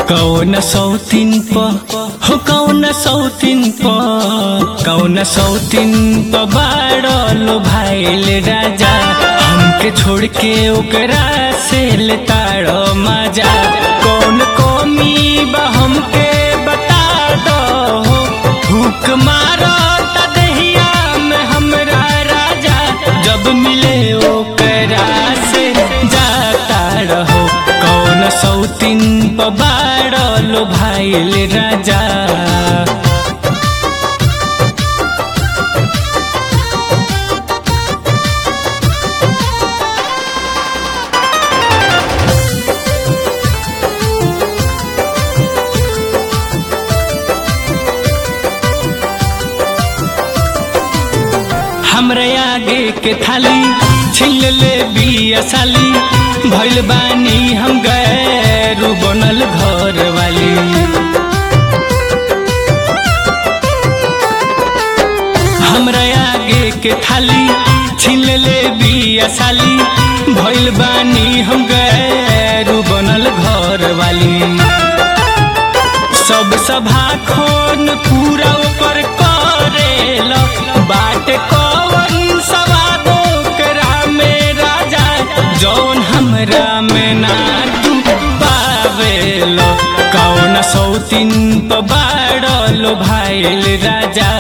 कौन सौतीन प हो कौन सौतीन प कौन सौतीन प बाड़लो भाईल राजा हमके छोड़ के ओकरा से लेताड़ो मजा कौन कौमी बा हमके बता दो हो भूख मारो त दहिया में हमरा राजा जब मिले ओकरा से जाता रहो कौन सौतीन प बाड़लो भाईल राजा हमरे आगे के थाली छिल ले बिया साली भइल बानी हम गैरू बनल घर वाली हमरा आगे के थाली छिल ले बिया साली भइल बानी हम गैरू बनल घर वाली सब सभा खोन पूरा ऊपर करेल बाट कवन सवादो करा में राजा जौन हमरा में ना तू पावेल कौन सौतीन प बाड़लो भाईल राजा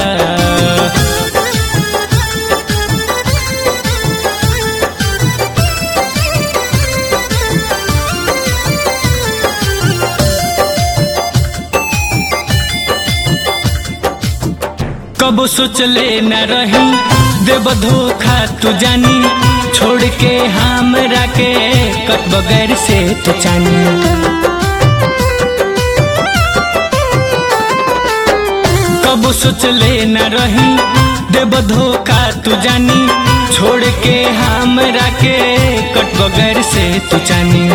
कबो सोचले न रही देव धोखा तू जानी छोड़ के हमरा के कट बगैर से तू चानी कबो सोचले न रही देव धोखा तू जानी छोड़ के हमरा के कट बगैर से तू चानी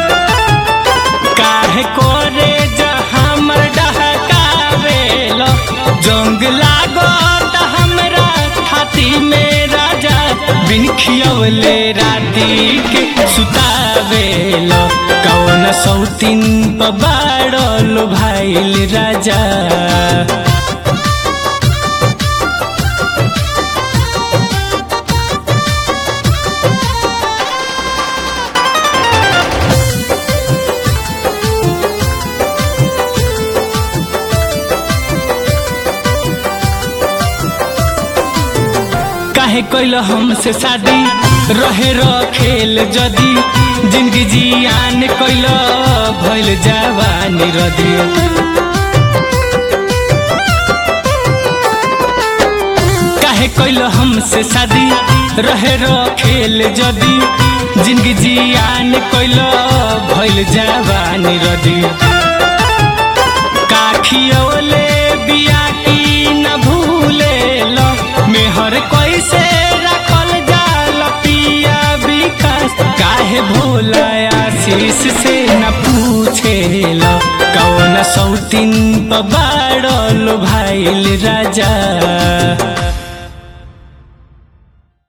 काहे कोरे जा हमर डहकावेल जंग लागो त हमरा छाती में राजा बिन खियवले राती के सुतावेल कौन सौतीन प बाड़लो भाईल राजा काहे कैल हमसे शादी रहे खेल जदी जिंदगी जियान कैल भइल जवानी रदी काहे कैल हमसे शादी रहे खेल जदी जिंदगी जियान कैल भइल जवानी रदी काखियोले बिया की न भूले लो मेहर कैसे रखल जाल पिया विकास काहे भोला आशीष से